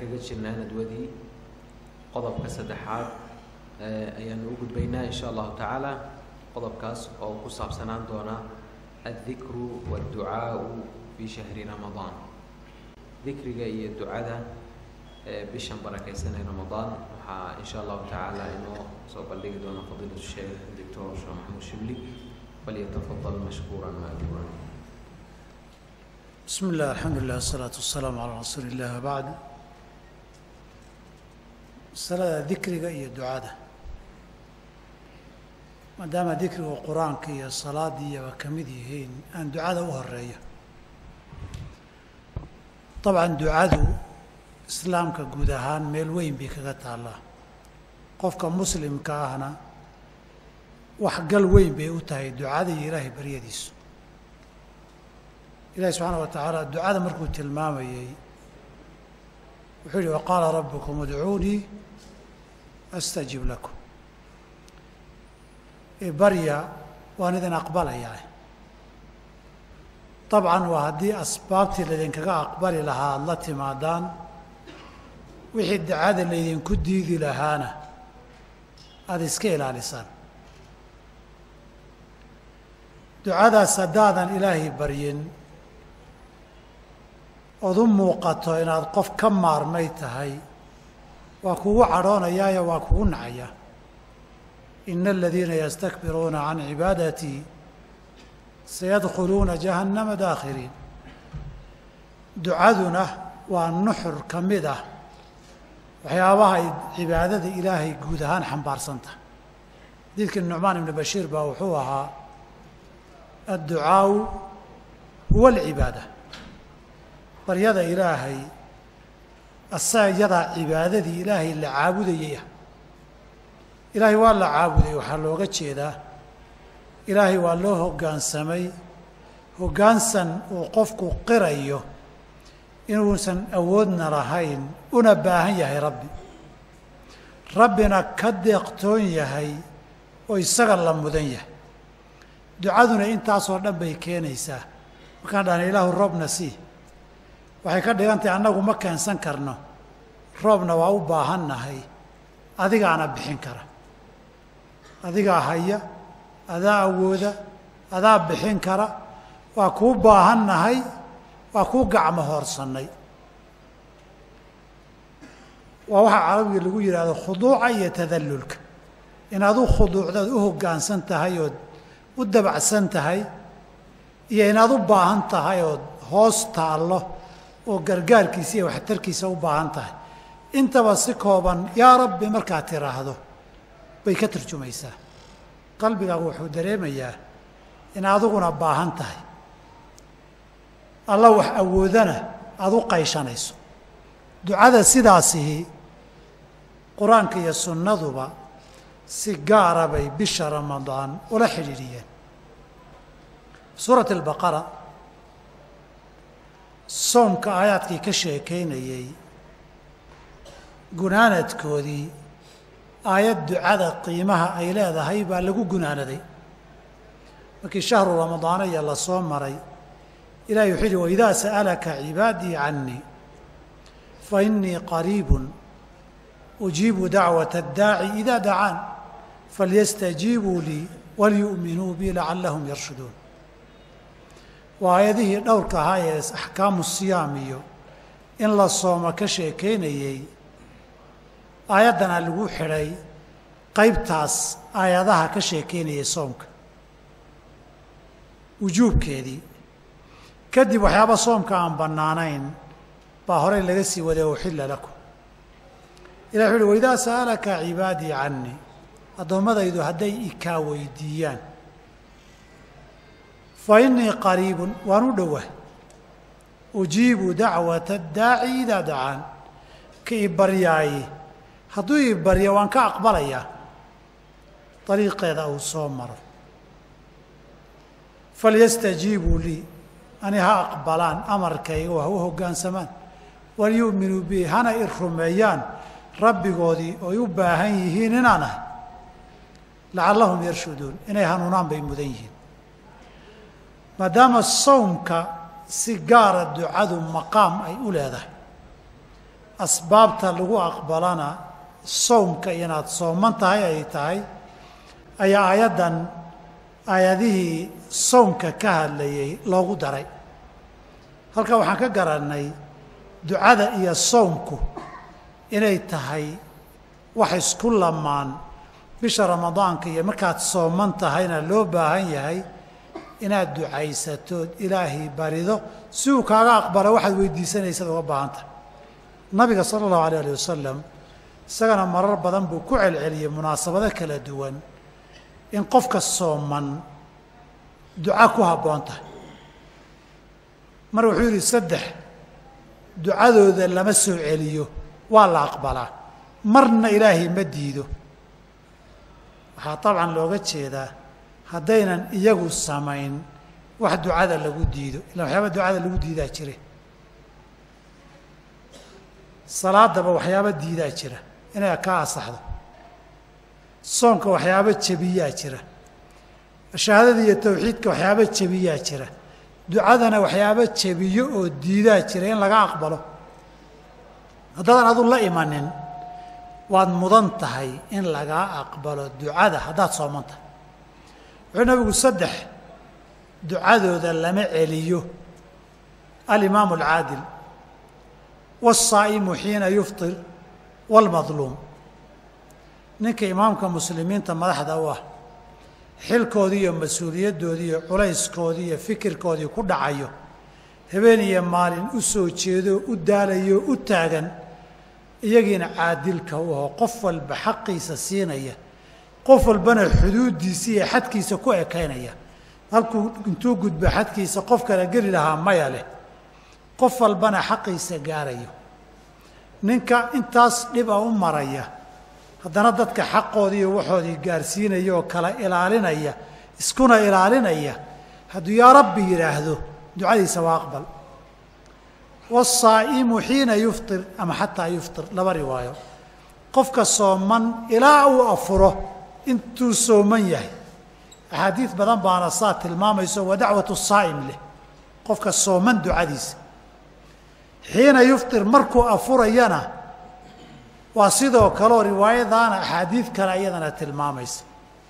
kaga jirnaa nadwadii qodobka saddexaad ayaanu u gudbaynaa insha allahu tacaala qodobkaas oo ku saabsanaan doona addikru waadducaau fi shahri ramadaan dikriga iyo ducada bishan barakaysanay ramadaan waxaa insha allahu tacaala inoo soo bandhigi doona fadiilatu sheekh doctor sheekh maxamuud shibli falyatafadal mashkuuran maajuuran بسم الله الحمد لله والصلاة والسلام على رسول الله وبعد masalada dikriga iyo ducada maadaama dikrigu qur-aanka iyo salaadiiyaba ka mid yihiin aan ducada u horeeyo dabcan ducadu islaamka guud ahaan meel weyn bay kaga taallaa qofka muslimka ahna waxgal weyn bay u tahay ducada iyo ilaahay baryadiisu ilahi subxaana wa tacaala ducada markuu tilmaamayey wuxuu yihi waqaala rabbukum udcuunii astajib lakum barya waan idin aqbalayaa dabcan waa haddii asbaabtii laydinkaga aqbali lahaa aada la timaadaan wixii dacada laydinku diidi lahaana aada iska ilaalisaan ducadaas haddaadan ilaahay baryin ood u muuqato inaad qof ka maarmay tahay waa kugu cadhoonayaayo waa kugu nacayaa ina aladiina yastakbiruuna can cibaadatii sayadkhuluuna jahannama daakhiriin ducaduna waa nuxur ka mid ah waxyaabaha ay cibaadada ilaahay guud ahaan xambaarsan tahay xadiidkii nucmaan ibni bashiir baa wuxuu ahaa adducaau huwa alcibaada baryada ilaahay asaga iyadaa cibaadadii ilaahay la caabudayay ah ilaahay waa la caabuday waxaa looga jeedaa ilaahay waa loo hoggaansamay hoggaansan uu qofku qirayo inuusan awoodna lahayn una baahan yahay rabbi rabbina ka deeqtoon yahay oo isaga la mudan yahay ducaduna intaasoo dhan bay keenaysaa markaan dhahna ilaahu roobna sii waxay ka dhigan tahay annagu ma keensan karno roobna waa u baahannahay adigaana bixin kara adigaa haya adaa awooda adaa bixin kara waa kuu baahannahay waa kuu gacmo hoorsannay waa waxaa carabiga lagu yidhaahdo khuduuca iyo tadallulka inaad u khuduucdaad u hoggaansan tahay ood u dabacsan tahay iyo inaad u baahan tahay ood hoos taallo oo gargaarkiisa iyo waxtarkiisa u baahan tahay intaba si kooban yaa rabbi markaad tiraahdo bay ka turjumaysaa qalbigaagu wuxuu dareemayaa in adiguna baahan tahay alla wax awoodana aada u qayshanayso ducada sidaasihi qur-aanka iyo sunnaduba si gaara bay bisha ramadaan ula xidhiidhiyeen suurat albaqara soomka aayaadkii ka sheekaynayey gunaanadkoodii aayad ducada qiimaha ay leedahay baa lagu gunaanaday markii shahru ramadaanaya la soo maray ilahi wuxuu yihi waidaa sa'alaka cibaadii cannii fa innii qariibun ujiibu dacwata addaaci idaa dacaan falyastajiibuu lii walyu'minuu bi lacallahum yarshuduun waa aayadihii dhowrka ahaa ee axkaamu siyaam iyo in la sooma ka sheekaynayey aayaddana lagu xidhay qaybtaas aayadaha ka sheekaynayay soomka wujuubkeedii kadib waxyaaba soomka aan bannaanayn baa horey laga sii waday uxilla lakum ilah wuxu uhi waidaa sa'alaka cibaadii cannii addoommadaydu hadday ikaa weydiiyaan fa innii qariibun waan u dhowah ujiibu dacwata addaaci idaa dacaan ka i baryaaye hadduu i baryo waan ka aqbalayaa dariiqeeda uu soo maro falyastajiibuu lii ani ha aqbalaan amarkayga oo ha u hoggaansamaan walyu'minuu bi hana i rumeeyaan rabbigoodii oy u baahan yihiin inaan ahay lacallahum yarshuduun inay hanuunaan bay mudan yihiin maadaama sawmka si gaara ducadu maqaam ay u leedahay asbaabta lagu aqbalana sowmka inaad sooman tahay ay tahay ayaa aayaddan aayadihii soomka ka hadlayay loogu daray halkaa waxaan ka garannay ducada iyo soomku inay tahay wax isku lamaan bisha ramadaanka iyo markaad sooman tahayna loo baahan yahay inaad ducaysatood ilaahay barido si uu kaaga aqbalo waxaad weydiisanaysaad uga baahan tahay nabiga sala allahu alayh alih wasalam isagana marar badan buu ku celceliyey munaasabado kala duwan in qofka sooman duca ku habboon tahay mar wuxuu yidhi saddex ducadooda lama soo celiyo waa la aqbalaa marna ilaahay ma diido waxaa dabcan looga jeedaa haddaynan iyagu samayn wax ducada lagu diido illa waxyaaba ducada lagu diidaa jire salaadaba waxyaaba diidaa jira inay ka asaxdo soonka waxyaaba jebiyaa jira shahaadada iyo tawxiidka waxyaaba jebiyaa jira ducadana waxyaaba jebiyo oo diidaa jira in laga aqbalo haddaadan adu la imanin waad mudan tahay in lagaa aqbalo ducada haddaad sooman tahay wuxuu nabigu saddex ducadooda lama celiyo alimaamu alcaadil waasaa'imu xiina yuftir waalmadluum ninka imaamka muslimiinta madaxda u ah xilkoodii iyo mas-uuliyaddoodii iyo culayskoodii iyo fikirkoodii ku dhacayo habeen iyo maalin u soo jeedoo u daalayo u taagan iyagiina caadilka u aho qof walba xaqiisa siinaya qof walbana xuduuddiisa iyo xadkiisa ku ekaynaya halkuu intuu gudbo xadkiisa qof kala geli lahaa maya leh qof walbana xaqiisa gaarayo ninka intaas dhiba u maraya haddana dadka xaqoodii iyo waxoodii gaarsiinaya oo kala ilaalinaya iskuna ilaalinaya hadduu yaa rabbi yidhaahdo ducadiisa waa aqbal waasaa'imu xiina yuftir ama xataa yuftir laba riwaayo qofka sooman ilaa uu afuro intuu sooman yahay axaadiid badan baana saa tilmaamayso wa dacwatu saa'im leh qofka sooman ducadiisa xiina yuftir markuu afurayana waa sidoo kaleoo riwaayadaana axaadiid kale iyadana tilmaamaysa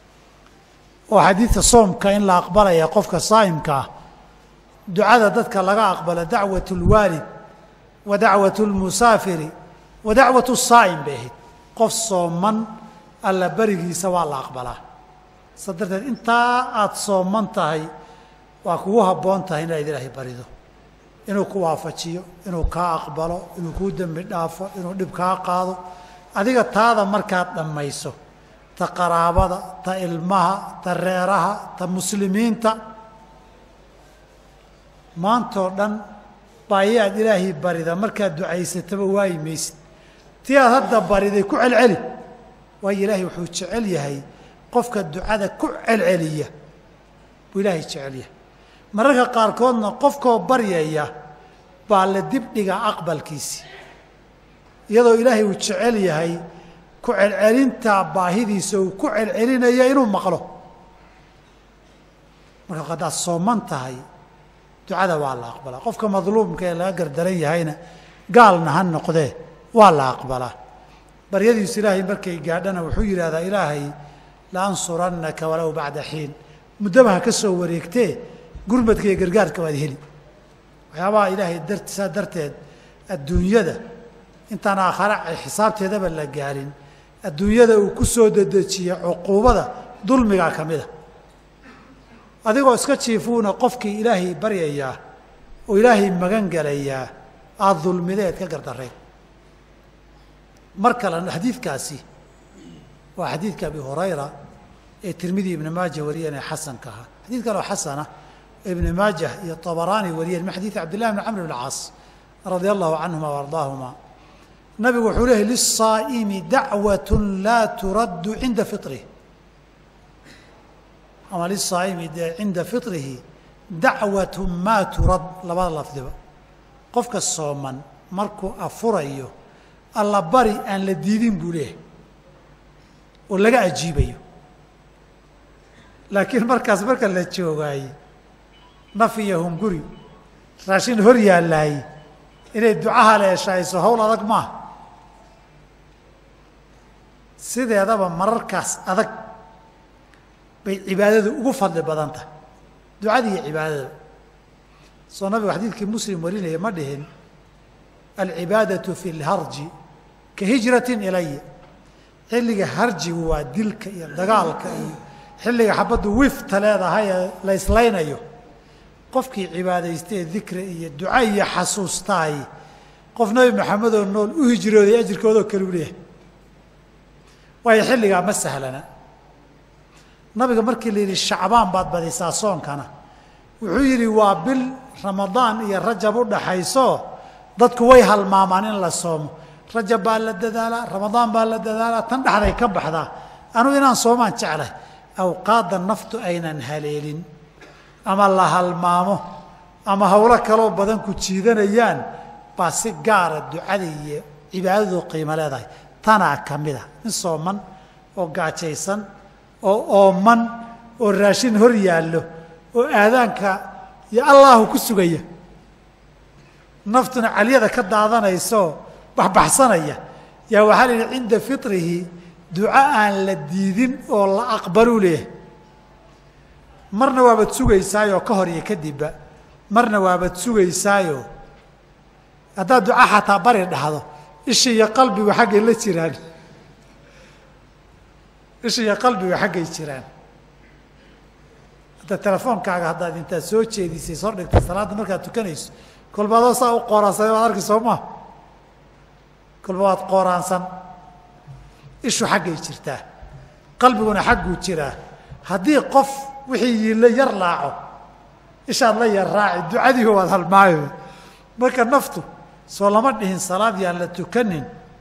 oo xadiidka soomka in la aqbalaya qofka saa'imka ah ducada dadka laga aqbalo dacwat اlwaalid wa dacwat اlmusaafiri wa dacwat saa'im bay ahayd qof sooman alla berigiisa waa la aqbalaa sa darteed intaa aada sooman tahay waa kugu habboon tahay inaad ilaahay barido inuu ku waafajiyo inuu kaa aqbalo inuu kuu dembi dhaafo inuu dhib kaa qaado adiga taada markaad dhammayso ta qaraabada ta ilmaha ta reeraha ta muslimiinta maantoo dhan baayi aad ilaahay barida markaad ducaysataba waayi maysid tii aad hadda bariday ku celceli waayo ilaahay wuxuu jecel yahay qofka ducada ku celceliya buu ilaahay jecel yahay mararka qaarkoodna qofkoo baryaya baa la dibdhiga aqbalkiisi iyadoo ilaahay uu jecel yahay ku celcelintaa baahidiisa uu ku celcelinaya inuu maqlo marka haddaad sooman tahay ducada waa la aqbalaa qofka madluumka ee laga gardaran yahayna gaalna ha noqdee waa la aqbalaa baryadiisu ilaahay markay gaadhana wuxuu yidhahdaa ilaahay la ansurannaka walow bacda xiin muddaba ha ka soo wareegtee gurmadka iyo gargaarka waad heli waxyaabaha ilaahay dart saa darteed adduunyada intaan aakhare xisaabteedaba la gaarin adduunyada uu ku soo dedejiya cuquubada dulmigaa ka mida adigoo iska jiifuuna qofkii ilaahay baryayaa oo ilaahay magan gelayaa aada dulmideed ka gardareen mar kale xadiidkaasi waa xadiidka abi hurayra ee tirmidi ibni maaja wariyeen ee xasanka ahaa xadiid kaloo xasana ibni maajah iyo طabaraani wariyeen min xadiidi cabdillahi bn camr bn caas radia allahu canhuma waardaahuma nabigu wuxuu leehay liلsaa'imi dacwaة laa turaddu cinda fiطrih ama liلsaa'imi cinda fiطrihi dacwaة maa turad labada lafdiba qofka sooman markuu afurayo alla bari aan la diidin buu leeyahay oo laga ajiibayo laakiin markaas marka la joogaaye naf iyo hunguri raashin hor yaallaay inay ducaha leeshayso hawl adag maaha sideedaba mararkaas adag bay cibaadadu ugu fadli badan tahay ducada iyo cibaadada soo nabigu xadiidkii muslim warinaya ma dhihin alcibaadatu fi lharji ka hijratin ilaya xilliga harjigu waa dilka iyo dagaalka iyo xilliga xabaddu wifta leedahay ee la islaynayo qofkii cibaadaystay ee dikri iyo duca iyo xasuustaay qof nabi maxamedoo nool u hijrooday ajirkoodoo kale u leeyahay waayo xilligaa ma sahlana nabiga markii la yidhi shacbaan baad badisaa soonkana wuxuu yidhi waa bil ramadaan iyo rajab u dhaxayso dadku way halmaamaan in la soomo rajab baa la dadaalaa ramadaan baa la dadaalaa tan dhexday ka baxdaa anugu inaan soomaan jeclahay awqaadda naftu aynan haleelin ama la halmaamo ama howlo kaloo badan ku jiidanayaan baa si gaara ducada iyo cibaadadu qiimo leedahay tanaa ka mid a in sooman oo gaajaysan oo ooman oo raashin hor yaallo oo aadaanka iyo allaahu ku sugaya naftuna calyada ka daadanaysaoo baxbaxsanaya yaa waxaa la yidhi cinda fitrihi duco aan la diidin oo la aqbaluu leeyahay marna waabaad sugaysaayoo ka hor iyo kadibba marna waabaad sugaysaayoo haddaad duca xataa bari dhahdo isha iyo qalbigu xaggay la jiraan isha iyo qalbigu xaggay jiraan hadda telefoonkaaga haddaad intaad soo jeedisay soo dhigtay salaadda markaad tukanayso kolba adoo saa u qooraansan waad arki soo maa kolba waad qooraansan ishu xaggay jirtaa qalbiguna xagguu jiraa haddii qof wixii la yar laaco ishaad la yar raaci ducadiiba waad halmaayo marka naftu soo lama dhihin salaad yaan la tukanin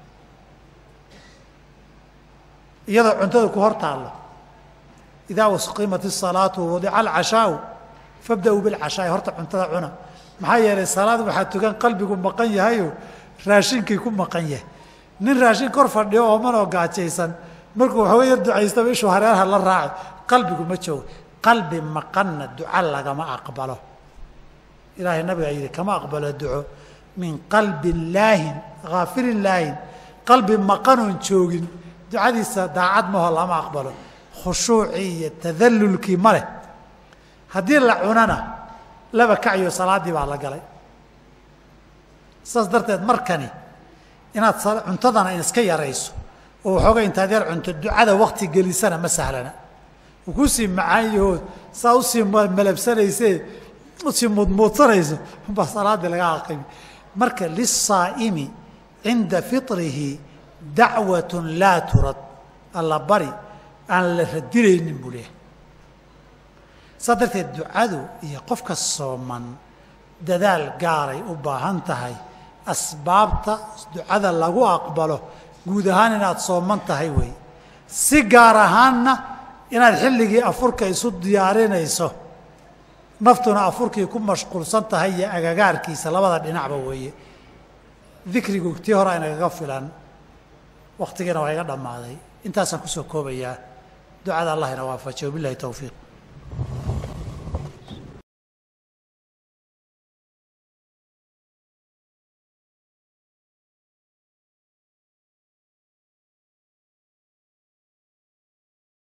iyadoo cuntada ku hor taallo idaa usqimat isalaatu wadica alcashaau fabda-uu bilcashaa'i horta cuntada cuna maxaa yeelay salaad waxaa tukan qalbigu maqan yahayoo raashinkii ku maqan yahay nin raashin kor fadhiyo ooman oo gaajaysan markuu waxooga yar ducaystaba ishuu hareeraha la raaci qalbigu ma joogo qalbi maqanna duco lagama aqbalo ilaahay nabigaa yidhi kama aqbalo duco min qalbin laahin haafilin laahin qalbi maqanoon joogin ducadiisa daacad maho lama aqbalo khushuucii iyo tadallulkii ma leh haddii la cunana laba kacyo salaaddii baa la galay saas darteed markani inaad cuntadana in iska yarayso oo waxooga intaad yar cunto ducada wakti gelisana ma sahlana uu kusii macaan yahood saa usii malabsanaysee usii muudmuudsanayso baa salaaddii laga aqimi marka liلsaa'imi cinda fiطrihi dacwaة laa turad alla bari aan la radinaynin buu leehay saa darteed ducadu iyo qofka sooman dadaal gaaray u baahan tahay asbaabta ducada lagu aqbalo guud ahaan inaad sooman tahay wey si gaar ahaanna inaad xilligii afurka isu diyaarinayso naftuna afurkii ku mashquulsan tahay iyo agagaarkiisa labada dhinacba weeye dikrigu tii hore aynagaga filan wakhtigiina waa iga dhammaaday intaasaan kusoo koobayaa ducada allah ina waafajiyo bilahi towfiiq